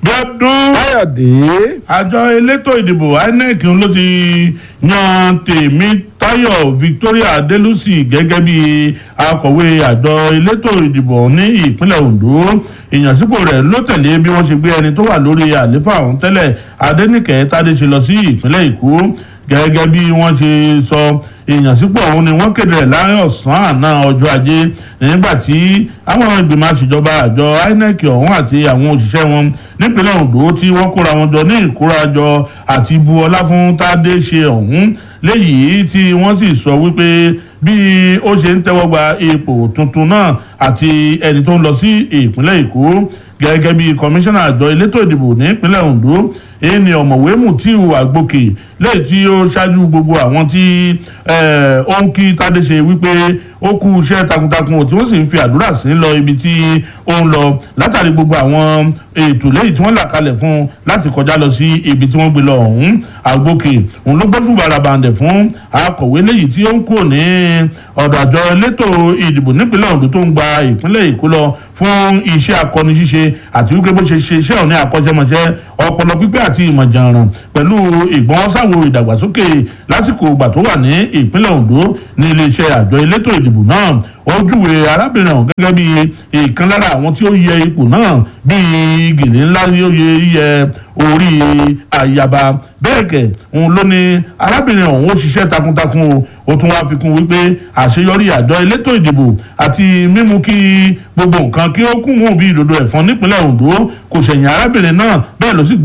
gbọ́dún káyọ̀dé àjọ elétò ìdìbò inec ló ti yan tèmítáyọ̀ victoria adelusi gẹ́gẹ́ bí akọ̀wé àjọ elétò ìdìbò ní ìpínlẹ̀ ondo ìyànsípò rẹ̀ ló tẹ̀lé bí wọ́n ṣe gbé ẹni tó wà lórí àléfà ọ̀hún tẹ́lẹ̀ adẹ́nìkẹ́ tádéṣe lọ sí ìpínlẹ̀ èkó gẹ́gẹ́ bí wọ́n ṣe sọ ìyànsípò ọ̀hún ni wọ́n kéde rẹ̀ láàrin ọ̀sán àná ọjọ́ ajé nígbà tí àwọn ìgbìmọ̀ àṣìjọba àjọ inec ọ̀hún àti àwọn òṣìṣẹ́ wọn nípínlẹ̀ ondo tí wọ́n kóra wọn jọ ní ìkórajọ àti bu ọlá fún tádé ṣe ọ̀hún léyìí tí wọ́n sì sọ wípé bí ó ṣe ń tẹ́wọ́ gba ipò tuntun náà àti ẹni tó ń lọ sí ìpínlẹ̀ èkó gẹ́gẹ́ bí kọmíṣánná àjọ elétò ìdìbò nípínlẹ̀ ondo èyí ni ọ̀mọ̀wé mutiu àgbòkè lẹ́yìn tí ó ṣáájú gbogbo àwọn tí ó ń kí tádé ṣe wípé ó kú iṣẹ́ takuntakun tí wọ́n sì ń fi àdúrà sí lọ ibi tí ó ń lọ látàrí gbogbo àwọn ètò lẹ́yìn tí wọ́n là kalẹ̀ fún un láti kọjá lọ sí ibi tí wọ́n gbé lọ ọ̀hún àgbòkè òun ló gbóṣù barabandẹ̀ fún akọ̀wé lẹ́yìn tí ó ń kúrò ní ọ̀dọ̀ àjọ elétò ìdìbò nípínlẹ̀ ondo tó ń gba ìpínlẹ̀ èkó lọ fún iṣẹ́ akọni ṣíṣe àti wípé bó ṣe ṣe iṣẹ́ òní àkọ́ṣẹ́mọṣẹ́ ọpọlọ pípẹ́ àti ìmọ̀jànràn pẹ̀lú ìgbọ́nsáwo ìdàgbàsókè lásìkò ìgbà tó wà ní ìpínlẹ̀ ondo ní iléeṣẹ́ àjọ elétò ìdìbò náà ó júwe arábìnrin ọ̀hún gẹ́gẹ́ bí ìkan lára àwọn tí ó yẹ ipò náà bíi gèlè ńlá yóò yẹ orí àyàbá bẹ́ẹ̀ kẹ̀ òun ló ní arábìnrin ọ̀hún ó ṣiṣẹ́ takuntakun o ó tún wáá fi kún wípé àṣeyọrí àjọ elétò ìdìbò àti mímú kí gbogbo nǹkan kí ó kún mú bí ìdodo ẹ̀fọn nípínlẹ̀ ondo kò ṣẹ̀yìn arábìnrin náà bẹ́ẹ̀ ló sì